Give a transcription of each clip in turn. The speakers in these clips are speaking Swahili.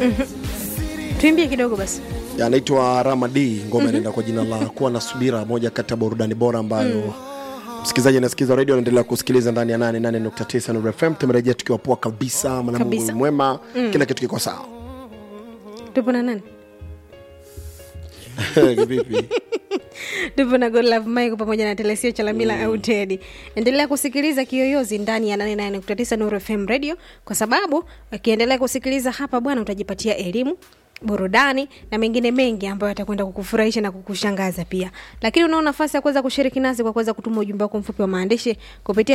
tuimbie kidogo basi anaitwa Rama D ngoma inaenda kwa jina la kuwa na subira, moja kati ya burudani bora ambayo msikilizaji anasikiza redio anaendelea kusikiliza ndani ya 88.9 Nuru FM. Tumerejea tukiwa poa kabisa, mwanamke Kabisa. mwema, kila kitu kiko sawa. tupo na nani Vipi? tupo na Godlove Michael pamoja na Telesio Chalamila au Teddy. Endelea kusikiliza Kiyoyozi ndani ya 88.9 Nuru FM Radio, kwa sababu ukiendelea kusikiliza hapa bwana, utajipatia elimu burudani na mengine mengi ambayo yatakwenda kukufurahisha na kukushangaza pia. Lakini unao nafasi ya kuweza kushiriki nasi kwa kuweza kutuma ujumbe wako mfupi wa maandishi kupitia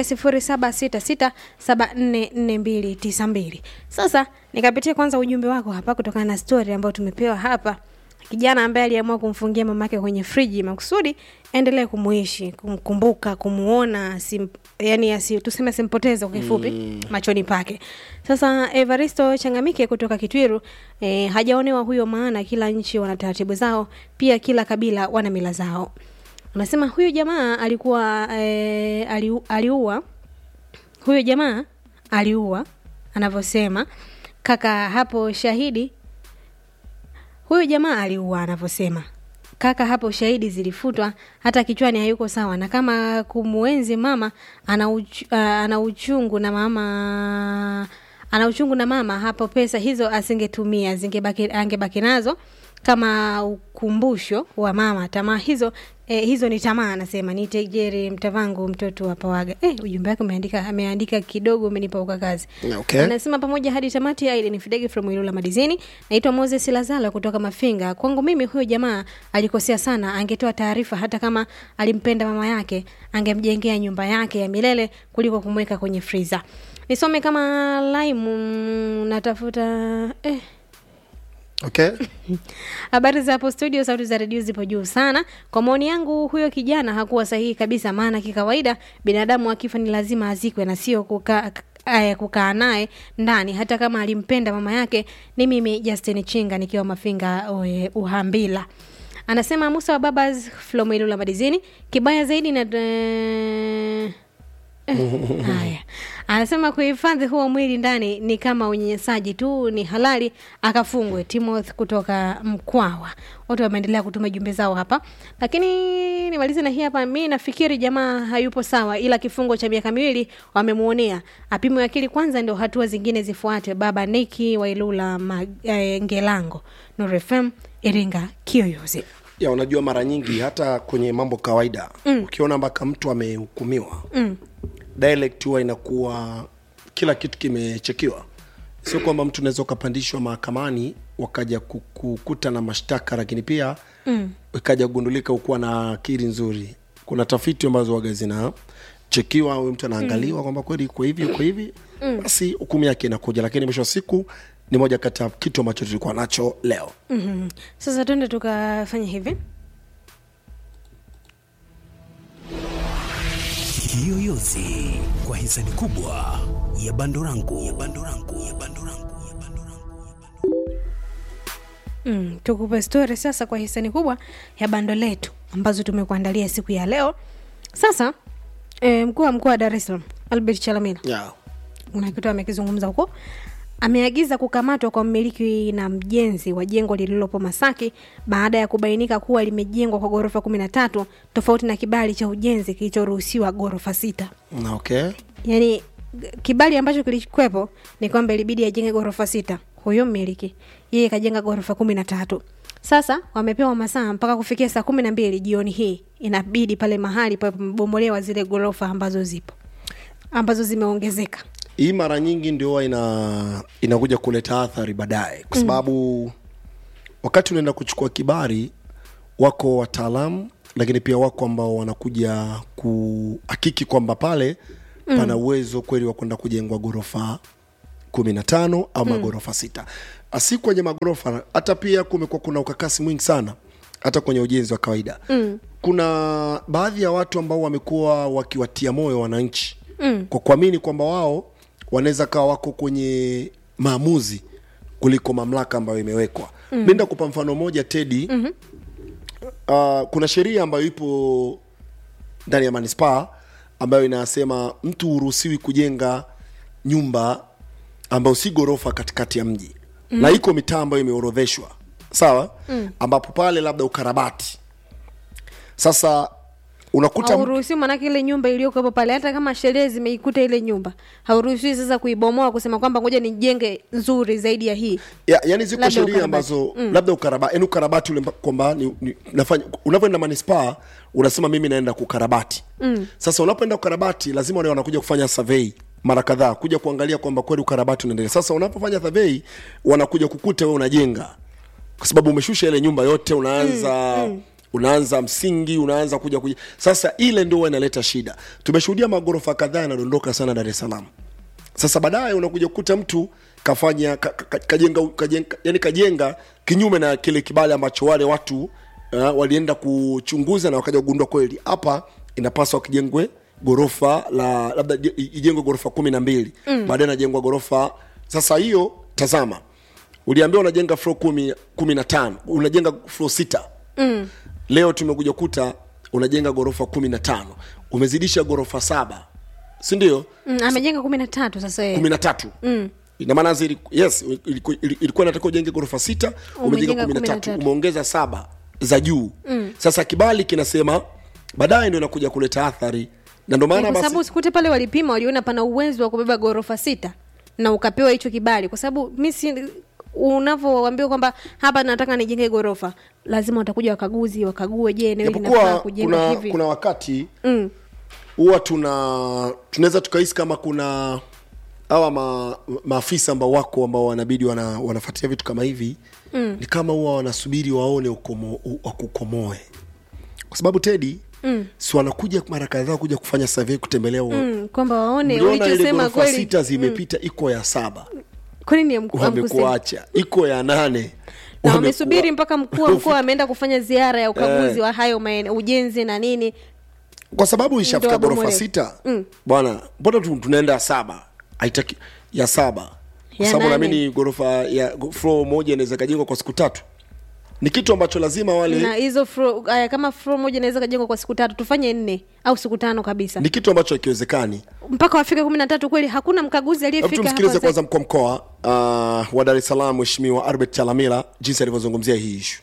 0766744292. Sasa nikapitia kwanza ujumbe wako hapa kutokana na story ambayo tumepewa hapa kijana ambaye aliamua kumfungia mamake kwenye friji makusudi endelee kumuishi kumkumbuka kumuona sim, yani asi, tuseme simpoteze kwa kifupi mm. machoni pake sasa evaristo changamike kutoka kitwiru eh, hajaonewa huyo maana kila nchi wana taratibu zao pia kila kabila wana mila zao anasema huyu jamaa alikuwa eh, aliu, aliua huyo jamaa aliua anavyosema kaka hapo shahidi huyu jamaa aliua anavyosema kaka hapo shahidi zilifutwa hata kichwani hayuko sawa na kama kumuenzi mama ana, uch, uh, ana uchungu na mama ana uchungu na mama hapo pesa hizo asingetumia zingebaki angebaki nazo kama ukumbusho wa mama tamaa hizo eh, hizo ni tamaa anasema ni tejeri mtavangu mtoto wa pawaga eh, ujumbe wake umeandika ameandika kidogo umenipa uka kazi Okay. anasema pamoja hadi tamati aide ni fidege from ilula madizini naitwa moses lazala kutoka mafinga kwangu mimi huyo jamaa alikosea sana angetoa taarifa hata kama alimpenda mama yake angemjengea nyumba yake ya milele kuliko kumweka kwenye friza nisome kama laimu natafuta eh, Okay. habari za hapo studio sauti za redio zipo juu sana kwa maoni yangu huyo kijana hakuwa sahihi kabisa maana kikawaida binadamu akifa ni lazima azikwe na sio kukaa eh, kukaa naye ndani hata kama alimpenda mama yake ni mimi justin chinga nikiwa mafinga ue, uhambila anasema musa wa babas flomoilula madizini kibaya zaidi na eh, haya anasema kuhifadhi huo mwili ndani ni kama unyenyesaji tu ni halali akafungwe timoth kutoka mkwawa watu wameendelea kutuma jumbe zao hapa lakini nimalize na hii hapa mi nafikiri jamaa hayupo sawa ila kifungo cha miaka miwili wamemuonea apimwe akili kwanza ndio hatua zingine zifuate baba niki wailula ma, eh, ngelango nurfm iringa kiyoyozi ya unajua mara nyingi hata kwenye mambo kawaida mm. ukiona mpaka mtu amehukumiwa mm. dialect huwa inakuwa kila kitu kimechekiwa sio kwamba mtu unaweza ukapandishwa mahakamani wakaja kukuta na mashtaka lakini pia mm. ikaja kugundulika ukuwa na akili nzuri kuna tafiti ambazo waga zinachekiwa huyu mtu anaangaliwa mm. kwamba kweli iko hivi iko hivi mm. basi hukumu yake inakuja lakini mwisho wa siku ni moja kati ya kitu ambacho tulikuwa nacho leo mm-hmm. sasa twende tukafanya hivi Kiyoyozi kwa hisani kubwa ya Bandorangu ya Bandorangu ya Bandorangu ya Bandorangu. Mm, tukupe stori sasa kwa hisani kubwa ya bando letu ambazo tumekuandalia siku ya leo sasa e, mkuu wa mkoa wa dar es salaam albert chalamila yeah. kuna kitu amekizungumza huko ameagiza kukamatwa kwa mmiliki na mjenzi wa jengo lililopo masaki baada ya kubainika kuwa limejengwa kwa ghorofa kumi na tatu tofauti na kibali cha ujenzi kilichoruhusiwa ghorofa sita Na okay yani g- kibali ambacho kilikwepo ni kwamba ilibidi ajenge ghorofa sita huyo mmiliki yeye kajenga ghorofa kumi na tatu sasa wamepewa masaa mpaka kufikia saa kumi na mbili jioni hii inabidi pale mahali pamebomolewa zile ghorofa ambazo zipo ambazo zimeongezeka hii mara nyingi ndio huwa ina inakuja kuleta athari baadaye kwa sababu mm. wakati unaenda kuchukua kibari wako wataalamu lakini pia wako ambao wanakuja kuhakiki kwamba pale mm. pana uwezo kweli wa kwenda kujengwa ghorofa kumi na tano au magorofa sita asi kwenye magorofa hata pia kumekuwa kuna ukakasi mwingi sana hata kwenye ujenzi wa kawaida mm. kuna baadhi ya watu ambao wamekuwa wakiwatia moyo wananchi mm. kwa kuamini kwamba wao wanaweza kawa wako kwenye maamuzi kuliko mamlaka ambayo imewekwa mm. mi ndakupa mfano moja tedi mm-hmm. uh, kuna sheria ambayo ipo ndani ya manispaa ambayo inasema mtu huruhusiwi kujenga nyumba ambayo si ghorofa katikati ya mji mm. na iko mitaa ambayo imeorodheshwa sawa mm. ambapo pale labda ukarabati sasa unakuta mtu- hauruhusiwi manake ile nyumba iliyokuwepo pale hata kama sheria zimeikuta ile nyumba hauruhusiwi sasa kuibomoa kusema kwamba ngoja nijenge nzuri zaidi ya hii ya, yani ziko Labda sheria ukarabati. ambazo mm. labda ukarabati yani ukarabati ule mba- kwamba ni, ni, nafanya unavyoenda manispaa unasema mimi naenda kukarabati mm. sasa unapoenda kukarabati lazima wale wanakuja kufanya survey mara kadhaa kuja kuangalia kwamba kweli ukarabati unaendelea sasa unapofanya survey wanakuja kukuta wewe unajenga kwa sababu umeshusha ile nyumba yote unaanza mm, mm. unaanza msingi unaanza kuja kuja sasa ile ndio huwa inaleta shida tumeshuhudia magorofa kadhaa yanadondoka sana dar es salaam sasa baadaye unakuja kukuta mtu kafanya ka, ka, kajenga, kajenga yani kajenga kinyume na kile kibali ambacho wale watu uh, walienda kuchunguza na wakaja kugundua kweli hapa inapaswa kijengwe gorofa la labda ije- ijengwe gorofa kumi na mbili mm. baadaye najengwa gorofa sasa hiyo tazama uliambiwa unajenga flo kumi, kumi na tano unajenga flo sita mm. leo tumekuja kuta unajenga gorofa kumi na tano umezidisha gorofa saba sindio mm, amejenga kumi na tatu sasa yeye. kumi na tatu ina maana zili- yes iliku- ili- ilikuwa inatakiwa ujenge ghorofa sita umejenga Umejenga kumi na kumi na tatu tatu. umeongeza saba za juu mm. sasa kibali kinasema baadaye ndo inakuja kuleta athari na ndo maana kwa basi sababu sikute pale walipima waliona pana uwezo wa kubeba ghorofa sita na ukapewa hicho kibali kwa sababu mi si unavyoambiwa kwamba hapa nataka nijenge ghorofa lazima watakuja wakaguzi wakague je eneo hili linafaa japokuwa kujenga kuna, hivi kuna wakati mm. huwa tuna tunaweza tukahisi kama kuna hawa ma, maafisa ambao wako ambao wanabidi wana, wanafuatia vitu kama hivi mm. ni kama huwa wanasubiri waone ukomo, u- wakukomoe kwa sababu tedi mm. si wanakuja mara kadhaa kuja kufanya survey kutembelea mm. Mm, kwamba waone uliona ile ulichosema ghorofa kweli sita zimepita iko ya saba kwani ni amku- amkusema wamekuacha iko ya nane na Wamekuwa- wamesubiri mpaka mkuu wa mkoa ameenda kufanya ziara ya ukaguzi wa hayo maeneo ujenzi na nini kwa sababu ishafika Ndio ghorofa wabomoe. sita bwana mbona tu, tunaenda ya saba haitaki ya saba kwa Ya sababu nane. naamini ghorofa ya floor moja inaweza kajengwa kwa siku tatu ni kitu ambacho lazima wale na hizo fro- aya, kama flo moja inaweza kajengwa kwa siku tatu tufanye nne au siku tano kabisa ni kitu ambacho hakiwezekani mpaka wafike kumi na tatu kweli hakuna mkaguzi hebu aliyefika tumsikilize hapa kwanza mkuu wa mkoa uh, wa dar es salaam mheshimiwa arbert chalamila jinsi alivyozungumzia hii ishu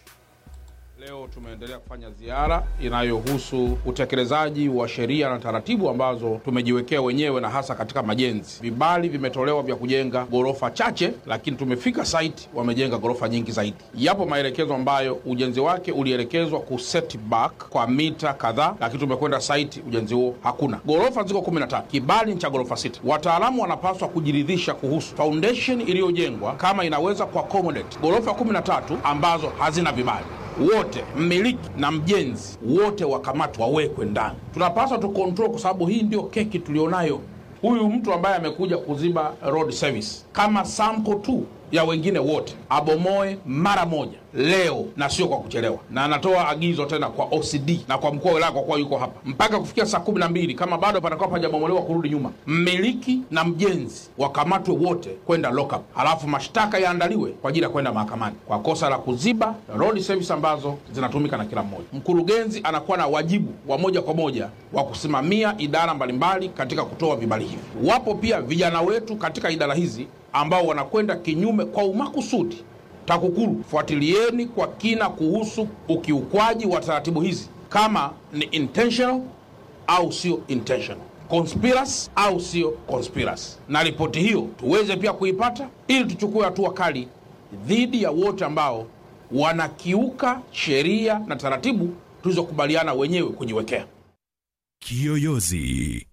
Leo tumeendelea kufanya ziara inayohusu utekelezaji wa sheria na taratibu ambazo tumejiwekea wenyewe na hasa katika majenzi. Vibali vimetolewa vya kujenga ghorofa chache, lakini tumefika site wamejenga ghorofa nyingi zaidi. Yapo maelekezo ambayo ujenzi wake ulielekezwa ku set back kwa mita kadhaa, lakini tumekwenda site, ujenzi huo hakuna. Ghorofa ziko 13, kibali ni cha ghorofa sita. Wataalamu wanapaswa kujiridhisha kuhusu foundation iliyojengwa kama inaweza kuaccommodate ghorofa 13 ambazo hazina vibali wote mmiliki na mjenzi wote wakamatwa wawekwe ndani. Tunapaswa tu control, kwa sababu hii ndio keki tulionayo. Huyu mtu ambaye amekuja kuziba road service kama sample tu ya wengine wote abomoe mara moja leo na sio kwa kuchelewa, na anatoa agizo tena kwa OCD na kwa mkuu wa wilaya, kwa kuwa yuko hapa mpaka kufikia saa kumi na mbili kama bado patakuwa pajabomolewa kurudi nyuma, mmiliki na mjenzi wakamatwe wote kwenda lockup, halafu mashtaka yaandaliwe kwa ajili ya kwenda mahakamani kwa kosa la kuziba road service ambazo zinatumika na kila mmoja. Mkurugenzi anakuwa na wajibu wa moja kwa moja wa kusimamia idara mbalimbali katika kutoa vibali hivi. Wapo pia vijana wetu katika idara hizi ambao wanakwenda kinyume kwa umakusudi. TAKUKURU, fuatilieni kwa kina kuhusu ukiukwaji wa taratibu hizi, kama ni intentional au sio intentional, conspiracy au sio conspiracy, na ripoti hiyo tuweze pia kuipata ili tuchukue hatua kali dhidi ya wote ambao wanakiuka sheria na taratibu tulizokubaliana wenyewe kujiwekea. Kiyoyozi.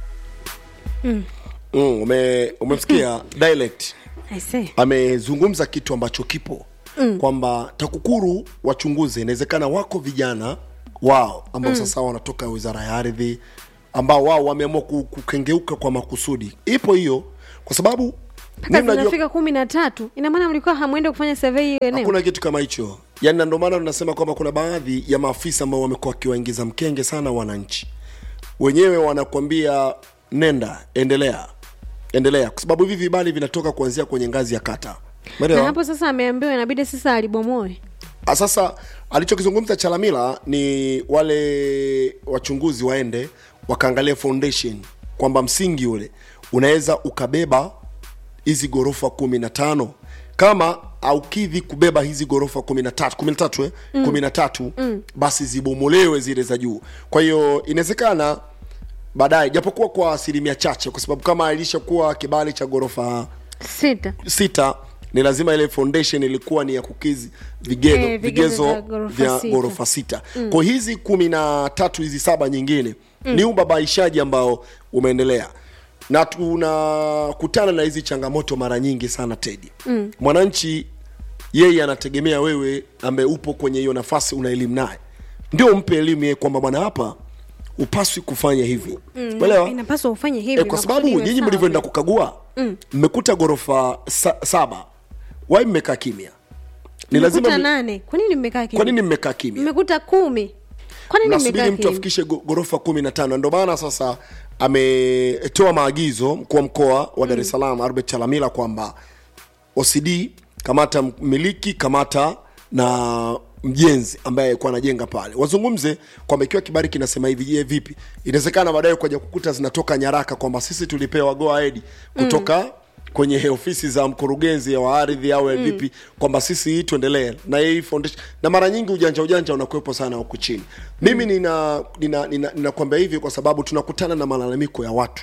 mm, ume, umemsikia dialect I say. amezungumza kitu ambacho kipo mm. kwamba takukuru wachunguze inawezekana wako vijana wao ambao mm. sasa wanatoka wizara ya ardhi ambao wao wameamua ku- kukengeuka kwa makusudi ipo hiyo kwa sababu mpaka mimi najua zinafika kumi na tatu ina maana mlikuwa hamwende kufanya survey hiyo eneo hakuna kitu kama hicho yaani na ndio maana tunasema kwamba kuna baadhi ya maafisa ambao wamekuwa wakiwaingiza mkenge sana wananchi wenyewe wanakwambia nenda endelea endelea kwa sababu hivi vibali vinatoka kuanzia kwenye ngazi ya kata na Umeelewa? hapo sasa ameambiwa inabidi sasa alibomoe Ah, sasa alichokizungumza chalamila ni wale wachunguzi waende wakaangalia foundation kwamba msingi ule unaweza ukabeba hizi ghorofa kumi na tano kama aukidhi kubeba hizi ghorofa kumi na tatu kumi na tatu eh? kumi na tatu basi zibomolewe zile za juu kwa hiyo inawezekana baadaye japokuwa kwa asilimia chache kwa sababu kama ilishakuwa kibali cha ghorofa sita sita ni lazima ile foundation ilikuwa ni ya kukizi vigezo, Eh, vigezo vigezo vya ghorofa vya sita. ghorofa sita mm. kwa hizi kumi na tatu hizi saba nyingine mm. ni ubabaishaji ambao umeendelea na tunakutana na hizi changamoto mara nyingi sana tedi mm. mwananchi yeye anategemea wewe ambaye upo kwenye hiyo nafasi una elimu naye ndio mpe elimu yeye kwamba bwana hapa upaswi kufanya hivi Umeelewa? inapaswa ufanye hivi e, kwa sababu makusudi iwe nyinyi sawa. mlivyoenda kukagua mmekuta ghorofa sa, saba wai mmekaa kimya ni lazima Mmekuta mi- nane kwa nini mmekaa kimya? kwa nini mmekaa kimya mmekuta kumi kwa nini nasubiri mmekaa mtu kimya? afikishe go- ghorofa kumi na tano ndio maana sasa ametoa maagizo mkuu wa mkoa wa dar es salaam albert chalamila kwamba ocd kamata mmiliki kamata na mjenzi ambaye alikuwa anajenga pale wazungumze kwamba ikiwa kibari kinasema hivi je vipi inawezekana baadaye kuja kukuta zinatoka nyaraka kwamba sisi tulipewa go ahead kutoka mm kwenye ofisi za mkurugenzi wa ardhi au mm. vipi kwamba sisi hii tuendelee na hii foundation na mara nyingi ujanja ujanja unakuwepo sana huku chini mimi nina nina nina, nina hivi kwa sababu tunakutana na malalamiko ya watu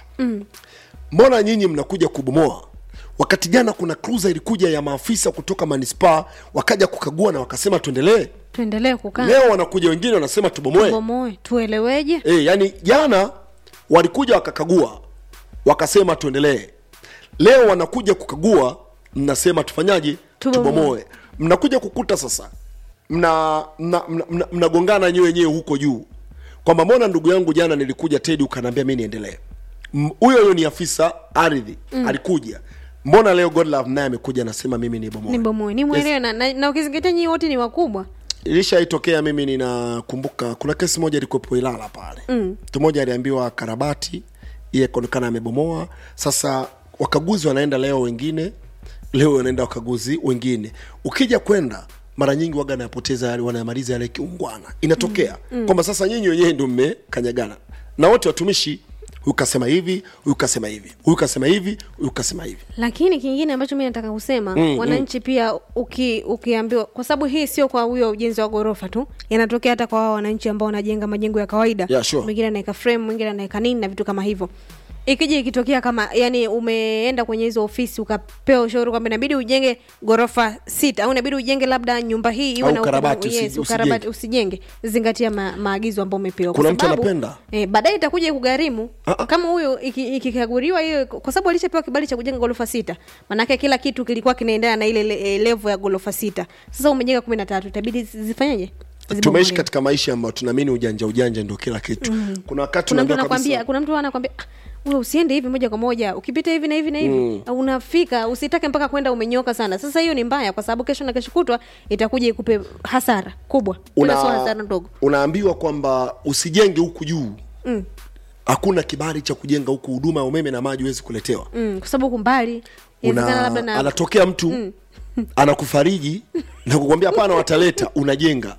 mbona nyinyi mnakuja kubomoa wakati jana kuna cruiser ilikuja ya maafisa kutoka manispaa wakaja kukagua na wakasema tuendelee tuendelee kukaa leo wanakuja wengine wanasema tubomoe bomoe tueleweje e, yani jana walikuja wakakagua wakasema tuendelee leo wanakuja kukagua mnasema tufanyaje Tubomoe. tubomoe mnakuja kukuta sasa mnagongana mna, mna, mna, mnagongana nyewe wenyewe huko juu kwamba mbona ndugu yangu jana nilikuja tedi ukanaambia mi niendelee M- huyo huyo ni afisa ardhi mm. alikuja mbona leo godlove naye amekuja anasema mimi ni bomoe ni bomoe ni mwelewe na, na, na ukizingatia nyinyi wote ni wakubwa ilishaitokea mimi ninakumbuka kuna kesi moja ilikuwepo ilala pale mm. mtu mmoja aliambiwa karabati iye kaonekana amebomoa sasa wakaguzi wanaenda leo wengine leo wanaenda wakaguzi wengine ukija kwenda mara nyingi waga anayapoteza yale wanayamaliza yale kiungwana inatokea mm. mm. kwamba sasa nyinyi wenyewe ndio mmekanyagana na wote watumishi huyu kasema hivi huyu kasema hivi huyu kasema hivi huyu kasema hivi lakini kingine ambacho mi nataka kusema mm, wananchi mm. pia uki, ukiambiwa kwa sababu hii sio kwa huyo ujenzi wa ghorofa tu yanatokea hata kwa wao wananchi ambao wanajenga majengo ya kawaida Yeah, sure. mwingine anaweka frame mwingine anaweka nini na vitu kama hivyo ikija ikitokea kama yani umeenda kwenye hizo ofisi ukapewa ushauri kwamba inabidi ujenge ghorofa sita au inabidi ujenge labda nyumba hii iwe Au na ukarabati, usi- yes, ukarabati usijenge zingatia ma, maagizo ambayo umepewa Kwa Kuna mtu sababu, anapenda? eh, baadaye itakuja kugharimu Ah, ah. kama huyo iki- ikikaguliwa hiyo kwa sababu alishapewa kibali cha kujenga ghorofa sita manake kila kitu kilikuwa kinaendana na ile le- eh, level ya ghorofa sita sasa umejenga kumi na tatu itabidi zi- zifanyeje tumeishi Zibomolewe. katika maisha ambayo tunaamini ujanja ujanja ndio kila kitu mm. kuna wakati kuna mtu unaambiwa anakwambia kabisa- kuna mtu anakwambia "Ah, wewe usiende hivi moja kwa moja ukipita hivi na hivi na hivi mm. unafika usitake mpaka kwenda umenyoka sana sasa hiyo ni mbaya kwa sababu kesho na kesho kutwa itakuja ikupe hasara kubwa una, sio hasara ndogo unaambiwa kwamba usijenge huku juu Mm. hakuna kibali cha kujenga huku huduma ya umeme na maji huwezi kuletewa mm, kwa sababu huku mbali inawezekana labda una, na anatokea mtu anakufariji na kukwambia hapana wataleta unajenga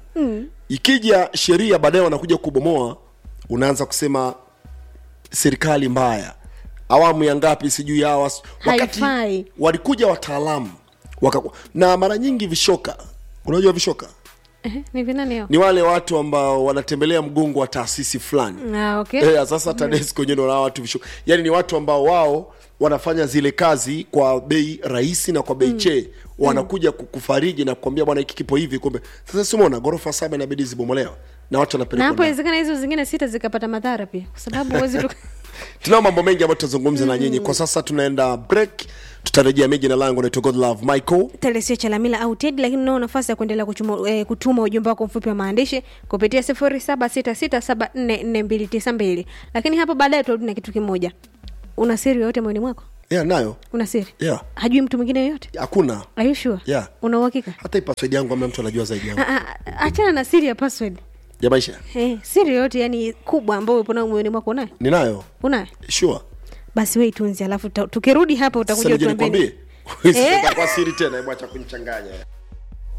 ikija sheria baadaye wanakuja kubomoa unaanza kusema serikali mbaya awamu ya ngapi sijui hawa wakati Haifai. walikuja wataalamu wakaku- na mara nyingi vishoka unajua vishoka Ehe, ni vinani hao ni wale watu ambao wanatembelea mgongo wa taasisi fulani ah, okay Eh, sasa TANESCO wenyewe ndio na watu visho yani ni watu ambao wao wanafanya zile kazi kwa bei rahisi na kwa bei mm. chee wanakuja kukufariji na kukwambia bwana hiki kipo hivi kumbe sasa simona ghorofa saba inabidi zibomolewa na watu na wanapelekwa hapo ndani. inawezekana hizo zingine sita zikapata madhara pia kwa sababu huwezi tu tunao mambo mengi ambayo tutazungumza na nyinyi kwa sasa tunaenda break tutarejea mi jina langu naitwa godlove michael telesia chalamila au ted lakini unao nafasi ya kuendelea kuchuma, eh, kutuma ujumbe wako mfupi wa maandishi kupitia sifuri saba sita sita saba nne nne mbili tisa mbili lakini hapo baadaye tuarudi na kitu kimoja una siri yoyote moyoni mwako yeah, nayo una siri yeah. hajui mtu mwingine yoyote hakuna Are you sure? Yeah. una uhakika hata hii password yangu ambaye mtu anajua zaidi yangu Ah, ah, achana na siri ya password ya maisha eh, siri yoyote yani kubwa ambayo upo nayo moyoni mwako unayo ninayo unayo sure basi we itunzi alafu tuta- tukirudi hapa sasa utakuja nije utuambie nikwambie nini. Eh. itakuwa siri tena hebu acha kunichanganya